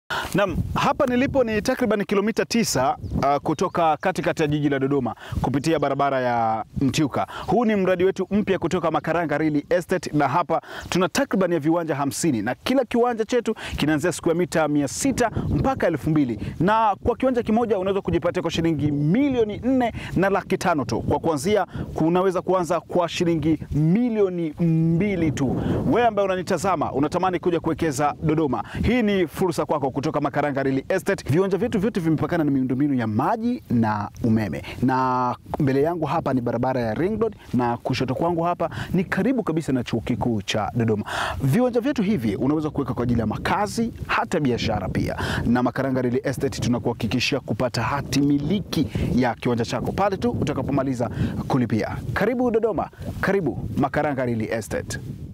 Naam, hapa nilipo ni takriban kilomita tisa uh, kutoka katikati ya jiji la Dodoma kupitia barabara ya Mtiuka. Huu ni mradi wetu mpya kutoka Makaranga Real Estate, na hapa tuna takriban ya viwanja hamsini na kila kiwanja chetu kinaanzia siku ya mita mia sita mpaka elfu mbili na kwa kiwanja kimoja unaweza kujipatia kwa shilingi milioni nne na laki tano tu. Kwa kuanzia kunaweza kuanza kwa shilingi milioni mbili tu. Wewe ambaye unanitazama unatamani kuja kuwekeza Dodoma, hii ni fursa kwako kutoka Makaranga Real Estate. Viwanja vyetu vyote vimepakana na miundombinu ya maji na umeme, na mbele yangu hapa ni barabara ya Ring Road na kushoto kwangu hapa ni karibu kabisa na chuo kikuu cha Dodoma. Viwanja vyetu hivi unaweza kuweka kwa ajili ya makazi, hata biashara pia, na Makaranga Real Estate tunakuhakikishia kupata hati miliki ya kiwanja chako pale tu utakapomaliza kulipia. Karibu Dodoma, karibu Makaranga Real Estate.